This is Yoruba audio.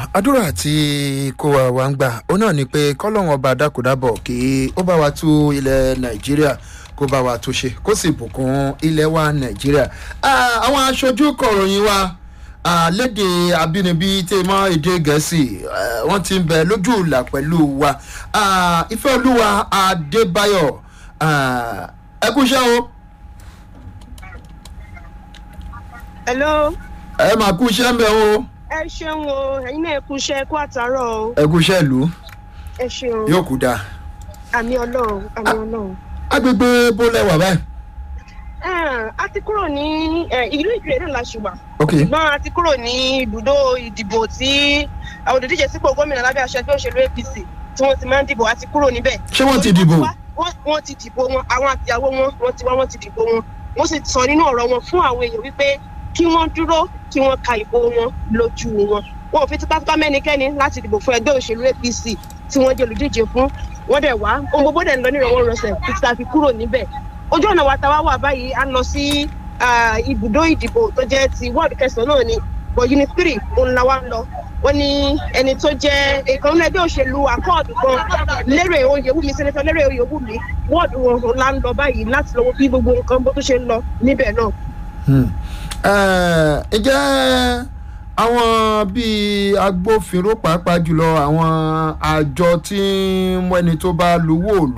àdúrà tí kò wá wá ń gbà ó náà ni pé kọ́lọ́hún ọba dákúdábọ̀ kí ó bá wa tú ilẹ̀ nàìjíríà kó bá wa túnṣe kó sì bùkún ilẹ̀ wa nàìjíríà Ah, àwọn aṣojú kọ̀ròyìn wa ah, léde abínibí tí mọ́ èdè gẹ̀ẹ́sì eh, wọ́n ti ń bẹ lójú ìlà pẹ̀lú wa Ah, ìfẹ́olúwa adébáyọ̀ ah, ẹ kúṣẹ́ o hello ẹ máa kúṣẹ́ ń bẹ o ẹ ṣeun o ẹyin náà kú iṣẹ kú àtàrọ o ẹ kúṣẹ́ ìlú ẹ ṣeun yóò kú dáa àmì ọlọrun àmì ọlọrun. agbègbè bólẹ̀ wà báyìí. Ẹ̀n, a ti kúrò ní ẹ̀, ìlú ìkirè náà la ṣùgbọ́n ok ṣùgbọ́n a ti kúrò ní ibùdó ìdìbò tí àwọn olùdíje sípò gómìnà lábẹ́ àṣẹ ẹgbẹ́ òṣèlú apc tí wọ́n ti máa ń dìbò a ti kúrò níbẹ̀. ṣé wọ́n ti dìbò. wọ́n wọ́n ti dìbò wọn àwọn àtìyàwó wọn wọ́n ti wá wọ́n ti dìbò wọn wọ́n sì sọ nínú ọ̀rọ̀ wọn fún àwọn èèyàn wípé kí wọ́n dúró kí wọ́n ka ìbò wọn lójú wọn wọn ò fi tipátipá mẹ́nikẹ́ni láti dìbò fún ẹgbẹ́ òṣèlú apc tí wọ́n jẹ́ olùdíje fún wọ́n dẹ̀ wá ohun gbogbo dẹ̀ ń lọ nírọ̀wọ́ rọsẹ̀ títí tá a fi kúrò níbẹ̀ ojú ọ̀nà wa táwa wà báyìí a lọ sí ah, ibùdó ìdìbò tó jẹ́ ti wọ́ọ̀dù kẹsàn-án náà ni but unit three òun la wá ń lọ wọ́n ní ẹni tó jẹ́ ìkan nínú ẹgbẹ́ òṣèlú akọ́ọ̀dù kan lérè oyèwùmí sẹ́nẹ́tọ̀ lérè oyèwùmí wọ́ọ̀dù wọn òun la ń lọ báyìí láti lọ́wọ́ bí gbogbo nǹkan bó tó ṣe ń lọ níbẹ̀ náà. Hmm. Eh, ǹjẹ́ àwọn bíi agbófinró pàápàá jùlọ àwọn àjọ tí ń mú ẹni tó bá luwó òlu